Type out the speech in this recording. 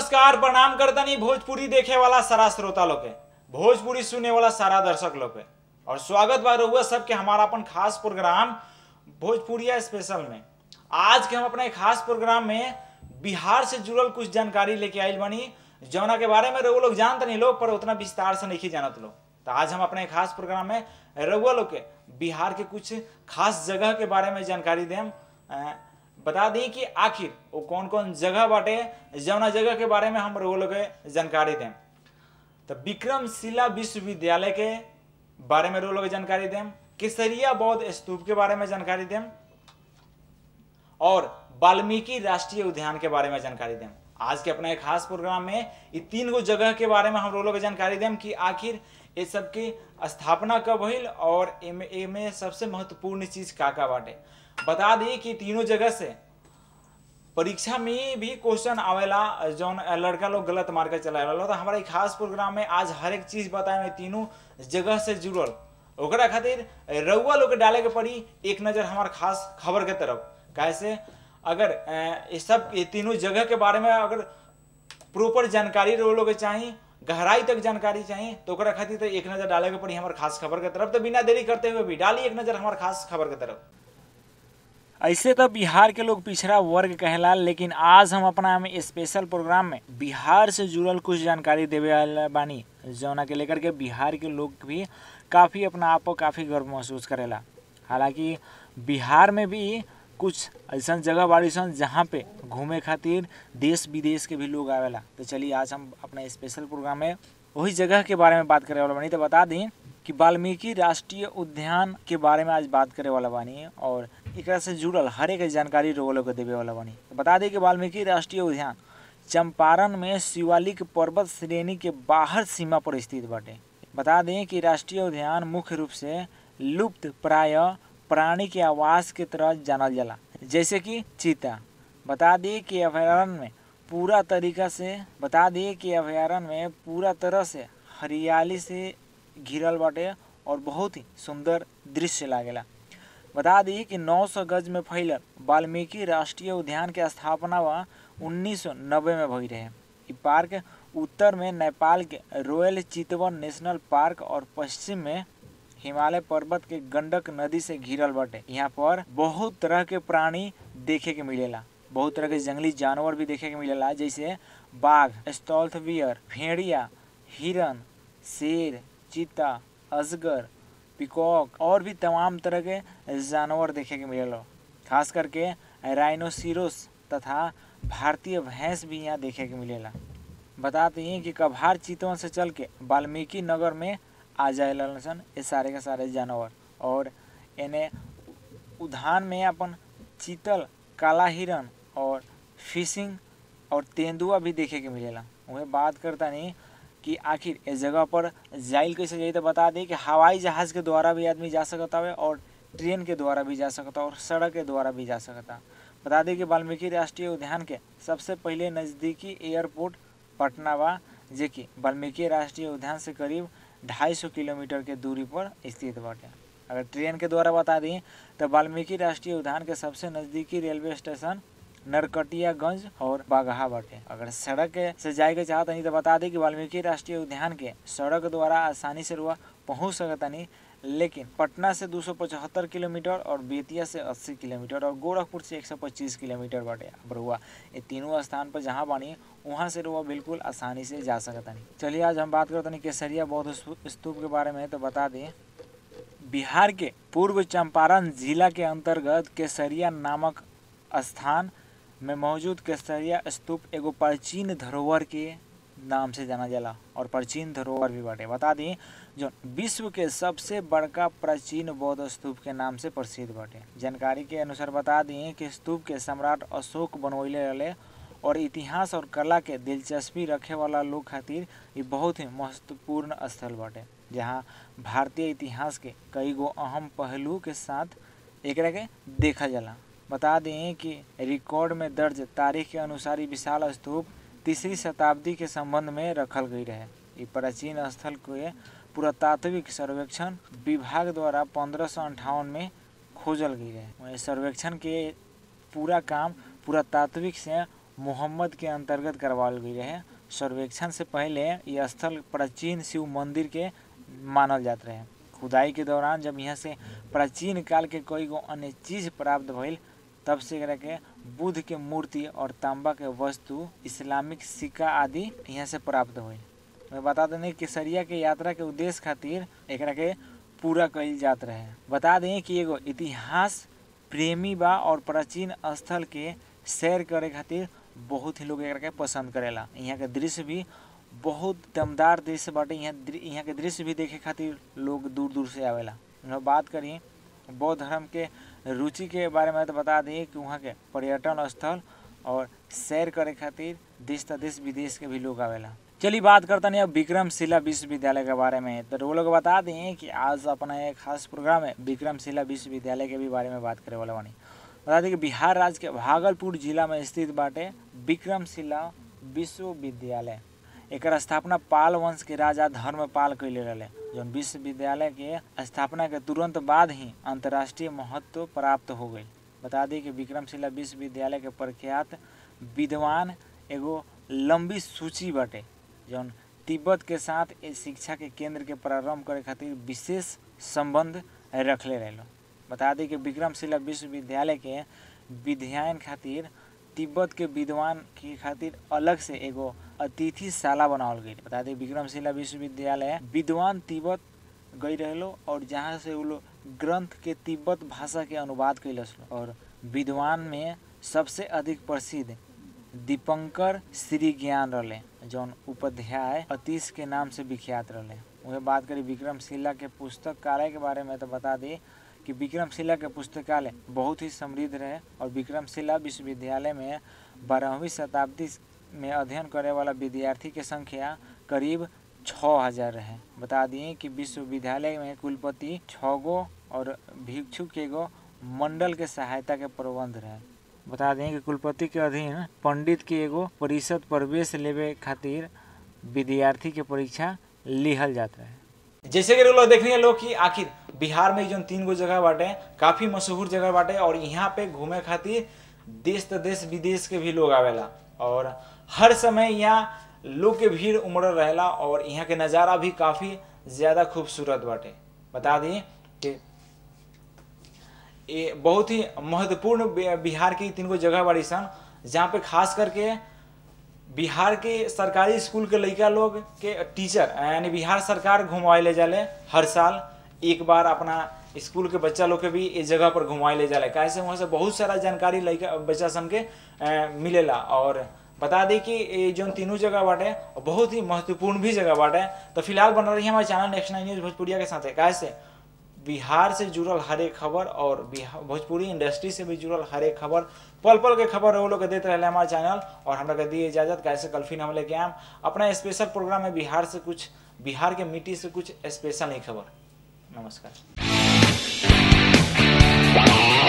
नमस्कार प्रणाम करतनी भोजपुरी देखे वाला सारा श्रोता लोग के भोजपुरी सुने वाला सारा दर्शक लोग के और स्वागत बा रहुआ सबके हमारा अपन खास प्रोग्राम भोजपुरिया स्पेशल में आज के हम अपने खास प्रोग्राम में बिहार से जुड़ल कुछ जानकारी लेके आइल बनी जौना के बारे में रहुआ लोग जानते नहीं लोग पर उतना विस्तार से नहीं जानत लोग तो आज हम अपने खास प्रोग्राम में रहुआ लोग के बिहार के कुछ खास जगह के बारे में जानकारी देम अ, बता दी कि आखिर वो कौन कौन जगह बाटे जौना जगह के बारे में हम रहुआ लोग के जानकारी दें तो विक्रमशिला विश्वविद्यालय के बारे में रहुआ लोग के जानकारी दें केसरिया बौद्ध स्तूप के बारे में जानकारी दें और वाल्मीकि राष्ट्रीय उद्यान के बारे में जानकारी दें आज के अपना एक खास प्रोग्राम में ये तीन गो जगह के बारे में हम लोग के जानकारी दें कि आखिर ये सब की स्थापना कब भइल और एमे एमे सबसे महत्वपूर्ण चीज का का बाटे बता दी कि तीनों जगह से परीक्षा में भी क्वेश्चन आवेला जौन लड़का लोग गलत मार के चला तो हमारा एक खास प्रोग्राम में आज हर एक चीज बताए तीनों जगह से जुड़ल ओकरा खातिर रउआ लोग के डाले के पड़ी एक नजर हमार खास खबर के तरफ कैसे अगर अ, ये सब ये तीनों जगह के बारे में अगर प्रॉपर जानकारी रउआ लोग के चाहिए गहराई तक जानकारी चाहिए तो ओकरा खातिर तो एक नजर डाले के पड़ी हमार खास खबर के तरफ तो बिना देरी करते हुए भी डाली एक नजर हमार खास खबर के तरफ ऐसे तो बिहार के लोग पिछड़ा वर्ग कहला लेकिन आज हम अपना में स्पेशल प्रोग्राम में बिहार से जुड़ल कुछ जानकारी देवे वाला बानी जौना के लेकर के बिहार के लोग भी काफ़ी अपना आप को काफ़ी गर्व महसूस करेला हालांकि बिहार में भी कुछ ऐसा जगह बाड़ी सन जहाँ पे घूमे खातिर देश विदेश के भी लोग आवेला तो चलिए आज हम अपना स्पेशल प्रोग्राम में वही जगह के बारे में बात करे वाला बानी तो बता दी कि वाल्मीकि राष्ट्रीय उद्यान के बारे में आज बात करे वाला बानी और एकरा से जुड़ल हर एक जानकारी रोगों को देवे वाला बानी तो बता दी कि वाल्मीकि राष्ट्रीय उद्यान चंपारण में शिवालिक पर्वत श्रेणी के बाहर सीमा पर स्थित बाटे बता दें कि राष्ट्रीय उद्यान मुख्य रूप से लुप्त प्राय प्राणी के आवास के तरह जानल जाला जैसे कि चीता बता दी कि अभयारण्य में पूरा तरीका से बता दी कि अभयारण्य में पूरा तरह से हरियाली से घिरल बाटे और बहुत ही सुंदर दृश्य लागेला बता दी कि 900 गज में फैलल वाल्मीकि राष्ट्रीय उद्यान के स्थापना वा 1990 में भई रहे इ पार्क उत्तर में नेपाल के रॉयल चितवन नेशनल पार्क और पश्चिम में हिमालय पर्वत के गंडक नदी से घिरल बाटे यहाँ पर बहुत तरह के प्राणी देखे के मिलेला बहुत तरह के जंगली जानवर भी देखे के मिलेला जैसे बाघ स्टॉल्थ बियर भेड़िया हिरन शेर चीता अजगर पिकॉक और भी तमाम तरह के जानवर देखे के मिलेला खास करके राइनोसिरोस तथा भारतीय भैंस भी यहाँ देखे के मिलेला बताते हैं कि कभार चितवन से चल के वाल्मीकि नगर में आ जाए सन ये सारे के सारे जानवर और इन्हें उद्यान में अपन चीतल काला हिरन और फिशिंग और तेंदुआ भी देखे के मिलेला वह बात करता नहीं कि आखिर इस जगह पर जाइल कैसे जाई तो बता दें कि हवाई जहाज़ के द्वारा भी आदमी जा सकता है और ट्रेन के द्वारा भी जा सकता और सड़क के द्वारा भी जा सकता बता दें कि वाल्मीकि राष्ट्रीय उद्यान के सबसे पहले नज़दीकी एयरपोर्ट पटना बा जे कि वाल्मीकि राष्ट्रीय उद्यान से करीब 250 किलोमीटर के दूरी पर स्थित बाटे अगर ट्रेन के द्वारा बता दी तो वाल्मीकि राष्ट्रीय उद्यान के सबसे नज़दीकी रेलवे स्टेशन नरकटियागंज और बागहा बाटे अगर सड़क के से जाए के चाहत नहीं तो बता दी कि वाल्मीकि राष्ट्रीय उद्यान के सड़क द्वारा आसानी से रुआ पहुँच सकता नहीं लेकिन पटना से 275 किलोमीटर और बेतिया से 80 किलोमीटर और गोरखपुर से 125 किलोमीटर बाटे अब रुआ ये तीनों स्थान पर जहाँ बानी वहाँ से रुआ बिल्कुल आसानी से जा सकता नहीं चलिए आज हम बात करते नहीं केसरिया बौद्ध स्तूप के बारे में तो बता दें बिहार के पूर्व चंपारण जिला के अंतर्गत केसरिया नामक स्थान में मौजूद केसरिया स्तूप एगो प्राचीन धरोहर के नाम से जाना जाला और प्राचीन धरोहर भी बाटे बता दी जो विश्व के सबसे बड़का प्राचीन बौद्ध स्तूप के नाम से प्रसिद्ध बाटे जानकारी के अनुसार बता दी कि स्तूप के सम्राट अशोक बनवैले रहे और इतिहास और कला के दिलचस्पी रखे वाला लोग खातिर ये बहुत ही महत्वपूर्ण स्थल बाटे जहाँ भारतीय इतिहास के कई गो अहम पहलू के साथ एकरा के देखा जाला बता दें कि रिकॉर्ड में दर्ज तारीख के अनुसार ई विशाल स्तूप तीसरी शताब्दी के संबंध में रखल गई रहे ई प्राचीन स्थल के पुरातात्विक सर्वेक्षण विभाग द्वारा पंद्रह में खोजल गई रहे वहीं सर्वेक्षण के पूरा काम पुरातात्विक से मोहम्मद के अंतर्गत करवाल गई रहे सर्वेक्षण से पहले ये स्थल प्राचीन शिव मंदिर के मानल जात रहे खुदाई के दौरान जब यहाँ से प्राचीन काल के कई गो अन्य चीज प्राप्त भइल तब से एकरा के बुद्ध के मूर्ति और तांबा के वस्तु इस्लामिक सिक्का आदि यहाँ से प्राप्त हुई मैं बता दें केसरिया के यात्रा के उद्देश्य खातिर एकरा के पूरा कइल जात रहे बता दें कि एगो इतिहास प्रेमी बा और प्राचीन स्थल के सैर करे खातिर बहुत ही लोग एकरा के पसंद करेला यहाँ के दृश्य भी बहुत दमदार दृश्य बाटे यहाँ दृ- यहाँ के दृश्य भी देखे खातिर लोग दूर दूर से आवेला हम बात करी बौद्ध धर्म के रुचि के बारे में तो बता दी कि वहाँ के पर्यटन स्थल और सैर करे खातिर देश त देश विदेश के भी लोग आवेला चलिए बात करते हैं अब विक्रमशिला विश्वविद्यालय के बारे में तो वो लोग बता दें कि आज अपना एक खास प्रोग्राम है विक्रमशिला विश्वविद्यालय के भी बारे में बात करे वाला बानी बता दें कि बिहार राज्य के भागलपुर जिला में स्थित बाटे विक्रमशिला विश्वविद्यालय एकर स्थापना पाल वंश के राजा धर्मपाल कैले रहे जौन विश्वविद्यालय के स्थापना के तुरंत बाद ही अंतर्राष्ट्रीय महत्व प्राप्त हो गई बता दी कि विक्रमशिला विश्वविद्यालय के प्रख्यात विद्वान एगो लंबी सूची बाटे जौन तिब्बत के साथ इस शिक्षा के केंद्र के प्रारंभ करे खातिर विशेष संबंध रखले रहे बता दी कि विक्रमशिला विश्वविद्यालय के विद्यायन खातिर तिब्बत के विद्वान के खातिर अलग से एगो अतिथिशाला बनावल गई बता दी विक्रमशिला विश्वविद्यालय विद्वान तिब्बत गई रहलो और जहाँ से वो लोग ग्रंथ के तिब्बत भाषा के अनुवाद कैलस लो। और विद्वान में सबसे अधिक प्रसिद्ध दीपंकर श्री ज्ञान रहे जौन उपाध्याय अतीश के नाम से विख्यात रहे वह बात करी विक्रमशिला के पुस्तकालय के बारे में तो बता दी कि विक्रमशिला के पुस्तकालय बहुत ही समृद्ध रहे और विक्रमशिला विश्वविद्यालय में बारहवीं शताब्दी में अध्ययन करे वाला विद्यार्थी के संख्या करीब छः हजार रहे बता दिए कि विश्वविद्यालय में कुलपति छः गो और भिक्षु के गो मंडल के सहायता के प्रबंध रहे बता दें कि कुलपति के अधीन पंडित के एगो परिषद प्रवेश लेवे खातिर विद्यार्थी के परीक्षा लिहल जाता है जैसे कि लोग देख रहे हैं लोग कि आखिर बिहार में जो तीन गो जगह बाटे काफी मशहूर जगह बाटे और यहाँ पे घूमे खातिर देश त देश विदेश के भी लोग आवेला और हर समय यहाँ लोग के भीड़ उमड़ रहेला और यहाँ के नज़ारा भी काफी ज्यादा खूबसूरत बाटे बता दी कि ये बहुत ही महत्वपूर्ण बि- बिहार की तीन गो जगह बाड़ी सन जहाँ पे खास करके बिहार के सरकारी स्कूल के लड़का लोग के टीचर यानी बिहार सरकार घुमाए ले जाले हर साल एक बार अपना स्कूल के बच्चा लोग के भी इस जगह पर घुमाए ले जाले काहे से वहाँ से बहुत सारा जानकारी लड़का बच्चा सन के अ, मिलेला और बता दी कि ये जो तीनों जगह बाटे बहुत ही महत्वपूर्ण भी जगह बाटे तो फिलहाल बन रही है हमारे चैनल नेक्स्ट नाइन न्यूज भोजपुरिया के साथ काहे से बिहार से जुड़ल हर एक खबर और बिहार भोजपुरी इंडस्ट्री से भी जुड़ल हर एक खबर पल पल के खबर वो लोग के देते रहे हमारे चैनल और हमरा के दिए इजाजत कैसे कल फिर हम लेके आएम अपना स्पेशल प्रोग्राम में बिहार से कुछ बिहार के मिट्टी से कुछ स्पेशल नहीं खबर नमस्कार